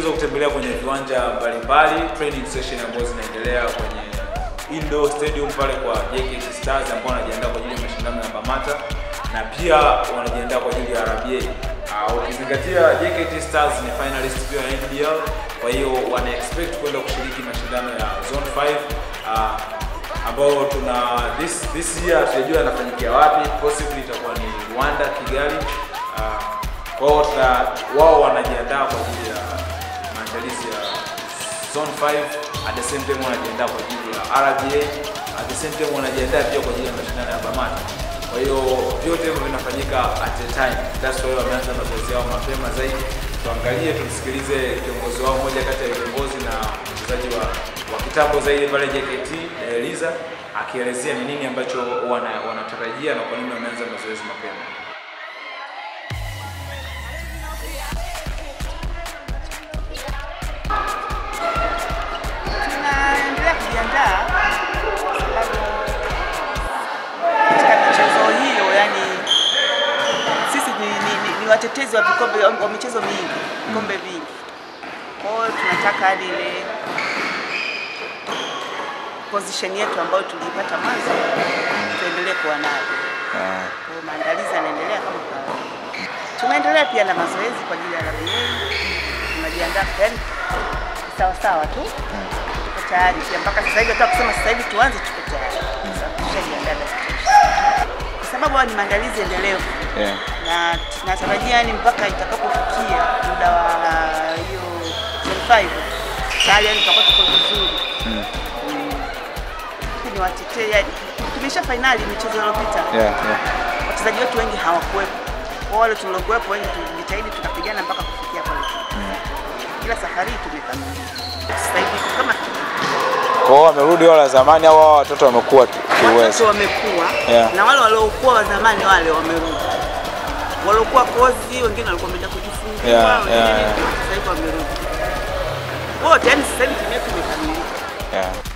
tumeweza kutembelea kwenye viwanja mbalimbali, training session ambazo zinaendelea kwenye indoor stadium pale kwa JKT Stars ambao wanajiandaa kwa ajili ya mashindano ya Bamata na pia wanajiandaa kwa ajili ya RBA. Uh, ukizingatia JKT Stars ni finalist pia ya NBL, kwa hiyo wana expect kwenda kushiriki mashindano ya Zone 5 uh, ambao tuna this this year hatujajua yanafanyikia wapi, possibly itakuwa ni Rwanda, Kigali. Uh, kwa hiyo tuna wao wanajiandaa kwa ajili ya maandalizi ya Zone 5 at the same time wanajiandaa kwa ajili ya RBA at the same time wanajiandaa pia kwa ajili ya mashindano ya Bamata. Kwa hiyo vyote hivyo vinafanyika at a time. That's why wameanza mazoezi yao mapema zaidi. Tuangalie, tumsikilize kiongozi wao, mmoja kati ya viongozi na mchezaji wa, wa kitambo zaidi pale JKT Eliza, akielezea ni nini ambacho wana, wanatarajia na kwa nini wameanza mazoezi mapema. tunaendelea kujiandaa kwa sababu katika michezo hiyo, yani sisi ni, ni, ni, ni watetezi wa vikombe wa michezo mingi, vikombe vingi. Kwa hiyo tunataka hadi ile position yetu ambayo tuliipata mwanzo tuendelee kuwa nayo. Kwa hiyo maandalizi yanaendelea kama kawaida. Tunaendelea pia na mazoezi kwa ajili ya RBA. Tunajiandaa yani sawa sawa tu tuko tayari pia mpaka sasa hivi, hata kusema sasa hivi tuanze, tuko tayari Sasa tushajiandaa vya kutosha. kwa sababu haya ni maandalizi endelevu Yeah. na tunatarajia yani mpaka itakapofikia muda wa hiyo zone 5 tayari yani tutakuwa tuko vizuri. Mm. Mm. Ni watetee yani, tumesha fainali michezo iliyopita Yeah, yeah. wachezaji wetu wengi hawakuwepo. Kwa wale tuliokuwepo wengi tulijitahidi tukapigana mpaka kufikia pale. Ila safari hii tumekamilisha. Sasa hivi tuko kama Kwa hiyo wamerudi wale wa zamani au hao watoto wamekuwa ki- watoto kiuwezo? wamekuwa Yeah. na wale waliokuwa wa zamani wale wamerudi. Waliokuwa kozi wengine walikuwa wameenda kujifungua, Yeah, wengine yeah, yeah. sasa hivi wamerudi. Wote yani sasa hivi timu yetu imekamilika. Yeah.